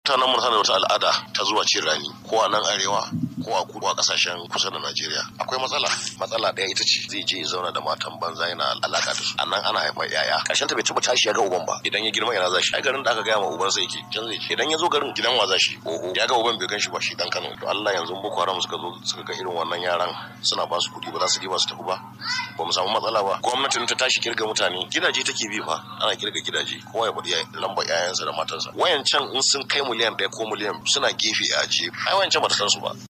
mutanen mu da wata al'ada ta zuwa cin rani ko a nan arewa ko a kudu a kasashen kusa da Najeriya akwai matsala matsala ɗaya ita ce zai je ya zauna da matan banza yana alaka da su a nan ana haifar yaya ƙarshen ta bai taɓa tashi ya ga uban ba idan ya girma yana zashi ai garin da aka gaya ma uban sai yake can zai idan ya zo garin gidan wa zashi oho ya ga uban bai gan shi ba shi dan Kano to Allah yanzu Boko Haram suka zo suka ga irin wannan yaran suna ba su kuɗi ba za su ba su tafi ba ba mu samu matsala ba gwamnatin ta tashi kirga mutane gidaje take bi fa ana kirga gidaje kowa ya faɗi lambar 'ya'yansa da matansa wayancan in sun kai miliyan ɗaya ko miliyan suna gefe a ajiye ai wayancan ba ta san su ba